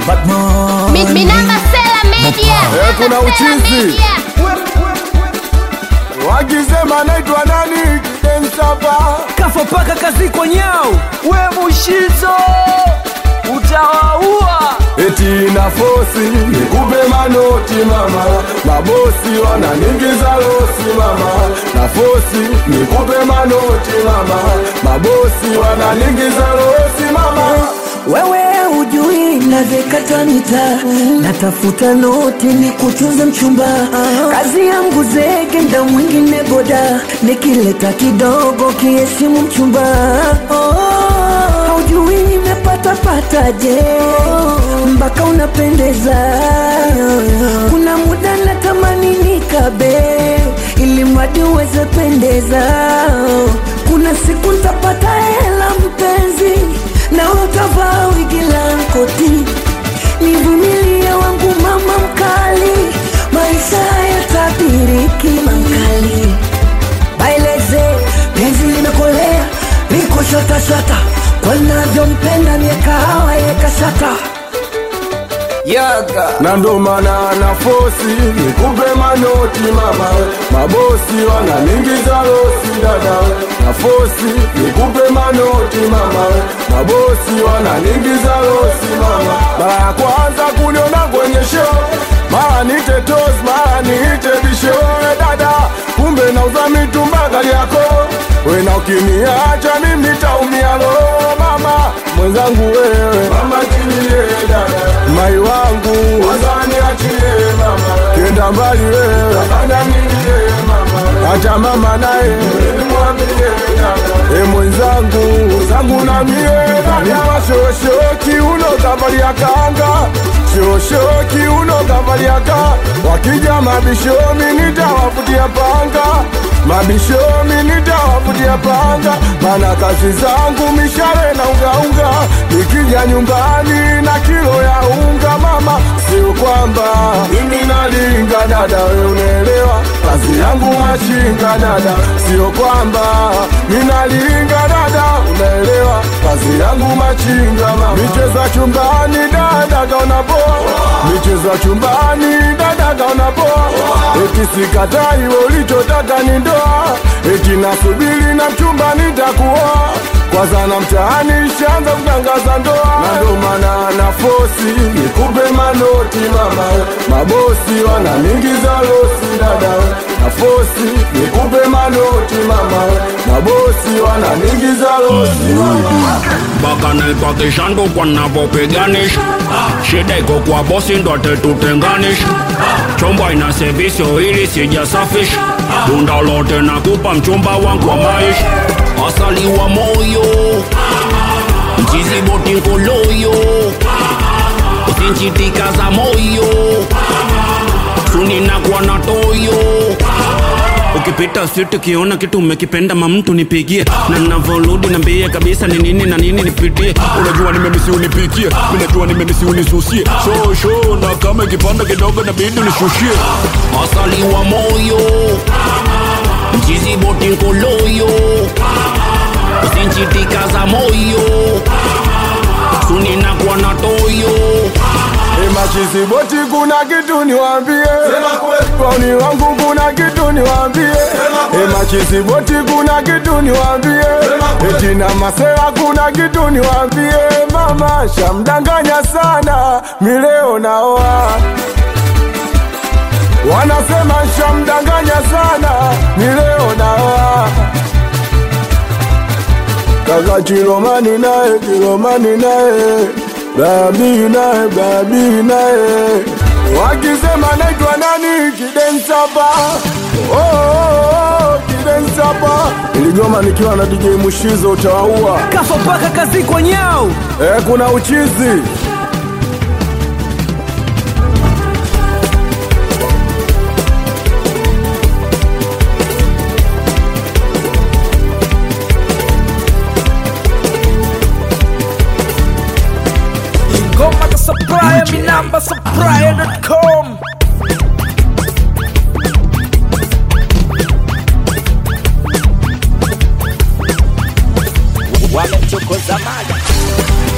Batman. Mi- Minamba Sela Media. Eh, kuna Minamba Sela uchizi. Media. wakisema naitwa nani kidensapa Kafa paka kazi kwa nyao. we mushizo utawaua eti na fosi nikupe manoti mama mabosi wananingiza losi mama na fosi nikupe manoti mama mabosi wananingiza losi mama Wewe ujui navyekata mita, natafuta noti ni kutunza mchumba. Kazi yangu zege, nda mwingine boda, nikileta kidogo kiheshimu mchumba. Haujui nimepata pataje, mpaka unapendeza. Kuna muda natamani nikabe, ili mradi uweze pendeza. Kuna siku ntapata hela mpenzi na utavaa wigi la koti, nivumilie wangu mama mkali, maisha yatabiriki makali. Baileze penzi limekolea, liko shatashata, kwa navyompenda miekahawa yekashata yaga na ndo maana na fosi nikupe manoti mama mabosi wananingiza losi dada na fosi nikupe manoti mama mabosi wananingiza losi mama mara ya kwanza kuniona kwenye show mara nite tos mara niite bisho we dada kumbe nauza mitumba gari yako wena ukiniacha mimi taumia lo mama mwenzangu wewe mama tilie dada mai wangu wazani achie mama kenda mbali wewe afanya nini mama hata mama naye mwambie dada e mwenzangu zangu na mie dada shoshoki uno kavalia kanga shoshoki uno kavalia ka wakija mabishomi nitawafutia panga mabishomi nitawafutia panga mana kazi zangu mishale na ungaunga nikija nyumbani na kilo ya unga mama sio kwamba mimi nalinga dada we unaelewa kazi yangu machinga dada sio kwamba minalinga dada unaelewa kazi yangu machinga mama micheza chumbani dada kaona poa micheza chumbani dada kaona poa eti sikatai we ulichotaka ni ndoa eti nasubiri na mchumba nitakuoa kwanza na mtaani shanza kutangaza ndoa na ndo maana na fosi nikupe manoti mama mabosi wananingiza losi dada na fosi nikupe manoti mama mabosi wananingiza losi mama mpaka naipakishangu kwa navyopiganisha shida iko kwa bosi ndo atetutenganisha chomba ina sevisio ili sijasafisha tunda lote nakupa mchumba wangu wa maisha asali wa moyo mchizi boti nkoloyo usinchitika za moyo suninakuwa na toyo ukipita siti ukiona kitu umekipenda mamtu nipigie na navoludi nambie kabisa ni nini na nini nipitie unajua nimemisi unipikie minajua nimemisi unisusie sho sho na kama ikipanda kidogo nabidi unishushie asali wa moyo mchizi boti nkoloyo usinchitika za moyo suninakuwa na toyo Emachizi boti kuna kitu niwambie, Kwauni wangu kuna kitu niwambie, Emachizi boti kuna kitu niwambie, Eti na masera kuna kitu niwambie, Mama shamdanganya sana, mileo naoa Wanasema shamdanganya sana, mileo naoa Kaka Chilomani naye, Chilomani naye, Babi naye, Babi naye, wakisema naitwa nani Kidensapa. Oh, oh, oh, Kidensapa. Iligoma nikiwa na DJ Mushizo utawaua. Kafa paka kazi kwa nyao. Eh, kuna uchizi. ngoma za supplier minamba supplier.com wamemchokoza mali